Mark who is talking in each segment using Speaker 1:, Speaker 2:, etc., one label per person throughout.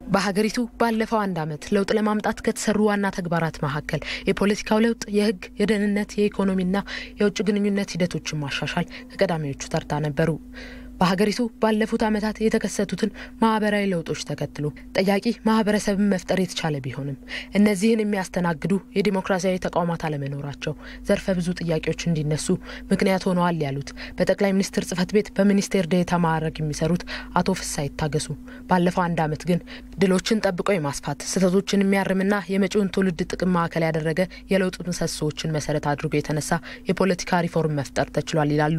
Speaker 1: በሀገሪቱ ባለፈው አንድ ዓመት ለውጥ ለማምጣት ከተሰሩ ዋና ተግባራት መካከል የፖለቲካው ለውጥ፣ የህግ፣ የደህንነት፣ የኢኮኖሚና የውጭ ግንኙነት ሂደቶችን ማሻሻል ከቀዳሚዎቹ ተርታ ነበሩ። በሀገሪቱ ባለፉት ዓመታት የተከሰቱትን ማህበራዊ ለውጦች ተከትሎ ጠያቂ ማህበረሰብን መፍጠር የተቻለ ቢሆንም እነዚህን የሚያስተናግዱ የዲሞክራሲያዊ ተቋማት አለመኖራቸው ዘርፈ ብዙ ጥያቄዎች እንዲነሱ ምክንያት ሆነዋል ያሉት በጠቅላይ ሚኒስትር ጽህፈት ቤት በሚኒስቴር ዴኤታ ማዕረግ የሚሰሩት አቶ ፍሳ ይታገሱ ባለፈው አንድ ዓመት ግን ድሎችን ጠብቆ የማስፋት ስህተቶችን የሚያርምና የመጪውን ትውልድ ጥቅም ማዕከል ያደረገ የለውጥ ምሰሶዎችን መሰረት አድርጎ የተነሳ የፖለቲካ ሪፎርም መፍጠር ተችሏል ይላሉ።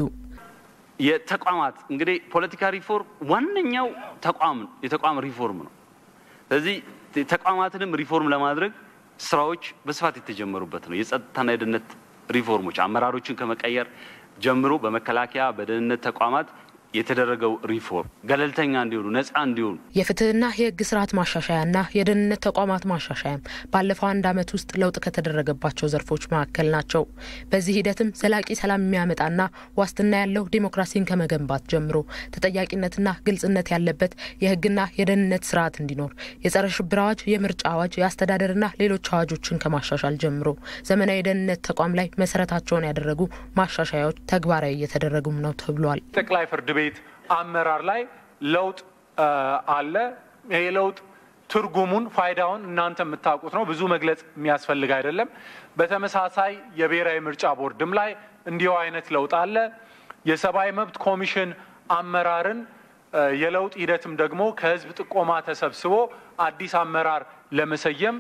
Speaker 2: የተቋማት እንግዲህ ፖለቲካ ሪፎርም ዋነኛው ተቋም የተቋም ሪፎርም ነው። ስለዚህ ተቋማትንም ሪፎርም ለማድረግ ስራዎች በስፋት የተጀመሩበት ነው። የጸጥታና የደህንነት ሪፎርሞች አመራሮችን ከመቀየር ጀምሮ በመከላከያ በደህንነት ተቋማት የተደረገው ሪፎርም ገለልተኛ እንዲሆኑ ነጻ እንዲሆኑ
Speaker 1: የፍትህና የህግ ስርዓት ማሻሻያና የደህንነት ተቋማት ማሻሻያም ባለፈው አንድ ዓመት ውስጥ ለውጥ ከተደረገባቸው ዘርፎች መካከል ናቸው። በዚህ ሂደትም ዘላቂ ሰላም የሚያመጣና ዋስትና ያለው ዲሞክራሲን ከመገንባት ጀምሮ ተጠያቂነትና ግልጽነት ያለበት የህግና የደህንነት ስርዓት እንዲኖር የጸረ ሽብር አዋጅ፣ የምርጫ አዋጅ፣ የአስተዳደርና ሌሎች አዋጆችን ከማሻሻል ጀምሮ ዘመናዊ የደህንነት ተቋም ላይ መሰረታቸውን ያደረጉ ማሻሻያዎች ተግባራዊ እየተደረጉም ነው ተብሏል።
Speaker 3: ጠቅላይ ፍርድ ቤት አመራር ላይ ለውጥ አለ። ይሄ ለውጥ ትርጉሙን ፋይዳውን እናንተ የምታውቁት ነው። ብዙ መግለጽ የሚያስፈልግ አይደለም። በተመሳሳይ የብሔራዊ ምርጫ ቦርድም ላይ እንዲሁ አይነት ለውጥ አለ። የሰብአዊ መብት ኮሚሽን አመራርን የለውጥ ሂደትም ደግሞ ከህዝብ ጥቆማ ተሰብስቦ አዲስ አመራር ለመሰየም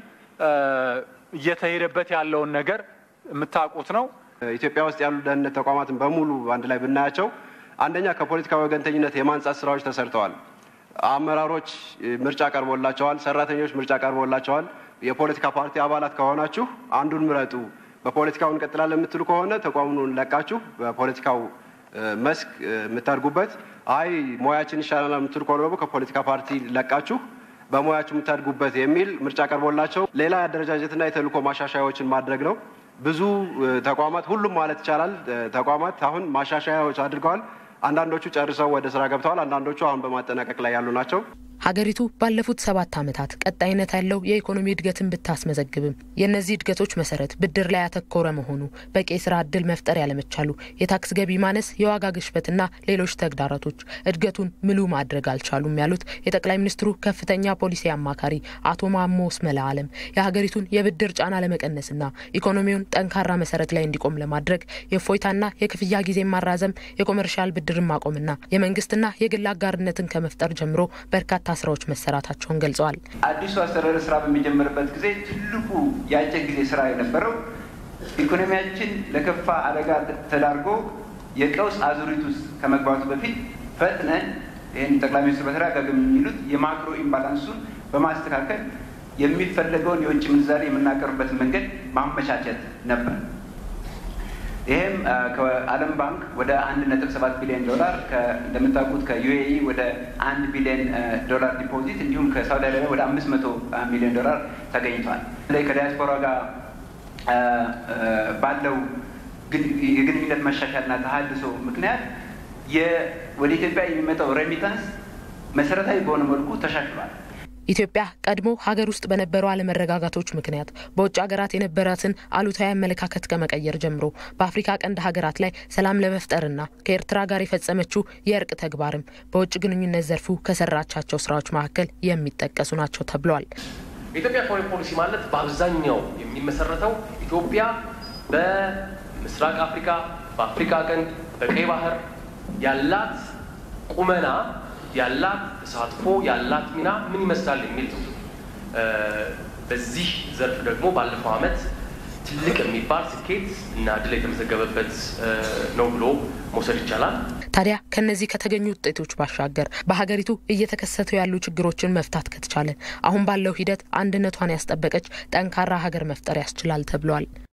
Speaker 3: እየተሄደበት ያለውን ነገር የምታውቁት ነው።
Speaker 4: ኢትዮጵያ ውስጥ ያሉ ደህንነት ተቋማትን በሙሉ አንድ ላይ ብናያቸው አንደኛ ከፖለቲካ ወገንተኝነት የማንጻት ስራዎች ተሰርተዋል። አመራሮች ምርጫ ቀርቦላቸዋል። ሰራተኞች ምርጫ ቀርቦላቸዋል። የፖለቲካ ፓርቲ አባላት ከሆናችሁ አንዱን ምረጡ፣ በፖለቲካው እንቀጥላለን የምትሉ ከሆነ ተቋሙን ለቃችሁ በፖለቲካው መስክ የምታድጉበት፣ አይ ሙያችን ይሻለናል የምትሉ ከሆነ ደግሞ ከፖለቲካ ፓርቲ ለቃችሁ በሙያችሁ የምታድጉበት የሚል ምርጫ ቀርቦላቸው ሌላ የአደረጃጀትና የተልእኮ ማሻሻያዎችን ማድረግ ነው። ብዙ ተቋማት ሁሉም ማለት ይቻላል ተቋማት አሁን ማሻሻያዎች አድርገዋል። አንዳንዶቹ ጨርሰው ወደ ስራ ገብተዋል። አንዳንዶቹ አሁን በማጠናቀቅ ላይ ያሉ ናቸው።
Speaker 1: ሀገሪቱ ባለፉት ሰባት ዓመታት ቀጣይነት ያለው የኢኮኖሚ እድገትን ብታስመዘግብም የእነዚህ እድገቶች መሰረት ብድር ላይ ያተኮረ መሆኑ፣ በቂ የስራ እድል መፍጠር ያለመቻሉ፣ የታክስ ገቢ ማነስ፣ የዋጋ ግሽበትና ሌሎች ተግዳሮቶች እድገቱን ምሉ ማድረግ አልቻሉም ያሉት የጠቅላይ ሚኒስትሩ ከፍተኛ ፖሊሲ አማካሪ አቶ ማሞ ስመላ አለም የሀገሪቱን የብድር ጫና ለመቀነስና ኢኮኖሚውን ጠንካራ መሰረት ላይ እንዲቆም ለማድረግ የእፎይታና የክፍያ ጊዜ ማራዘም፣ የኮመርሻል ብድርን ማቆምና የመንግስትና የግል አጋርነትን ከመፍጠር ጀምሮ በርካታ ስራዎች መሰራታቸውን ገልጸዋል።
Speaker 5: አዲሱ አስተዳደር ስራ በሚጀምርበት ጊዜ ትልቁ የአጭር ጊዜ ስራ የነበረው ኢኮኖሚያችን ለከፋ አደጋ ተዳርጎ የቀውስ አዙሪት ውስጥ ከመግባቱ በፊት ፈጥነን ይህን ጠቅላይ ሚኒስትር በተደጋጋሚ የሚሉት የማክሮ ኢምባላንሱን በማስተካከል የሚፈለገውን የውጭ ምንዛሬ የምናቀርብበትን መንገድ ማመቻቸት ነበር። ይህም ከዓለም ባንክ ወደ አንድ ነጥብ ሰባት ቢሊዮን ዶላር እንደምታውቁት ከዩኤኢ ወደ አንድ ቢሊዮን ዶላር ዲፖዚት እንዲሁም ከሳውዲ አረቢያ ወደ አምስት መቶ ሚሊዮን ዶላር ተገኝቷል። ላይ ከዲያስፖራ ጋር ባለው የግንኙነት መሻሻልና ተሀድሶ ምክንያት ወደ ኢትዮጵያ የሚመጣው ሬሚታንስ መሰረታዊ በሆነ መልኩ ተሻሽሏል።
Speaker 1: ኢትዮጵያ ቀድሞ ሀገር ውስጥ በነበሩ አለመረጋጋቶች ምክንያት በውጭ ሀገራት የነበራትን አሉታዊ አመለካከት ከመቀየር ጀምሮ በአፍሪካ ቀንድ ሀገራት ላይ ሰላም ለመፍጠርና ከኤርትራ ጋር የፈጸመችው የእርቅ ተግባርም በውጭ ግንኙነት ዘርፉ ከሰራቻቸው ስራዎች መካከል የሚጠቀሱ ናቸው ተብሏል።
Speaker 6: የኢትዮጵያ ፎሬን ፖሊሲ ማለት በአብዛኛው የሚመሰረተው ኢትዮጵያ በምስራቅ አፍሪካ፣ በአፍሪካ ቀንድ፣ በቀይ ባህር ያላት ቁመና ያላት ተሳትፎ ያላት ሚና ምን ይመስላል የሚል ነው። በዚህ ዘርፍ ደግሞ ባለፈው ዓመት ትልቅ የሚባል ስኬት እና ድል የተመዘገበበት ነው ብሎ መውሰድ ይቻላል።
Speaker 1: ታዲያ ከነዚህ ከተገኙ ውጤቶች ባሻገር በሀገሪቱ እየተከሰቱ ያሉ ችግሮችን መፍታት ከተቻለ አሁን ባለው ሂደት አንድነቷን ያስጠበቀች ጠንካራ ሀገር መፍጠር ያስችላል ተብሏል።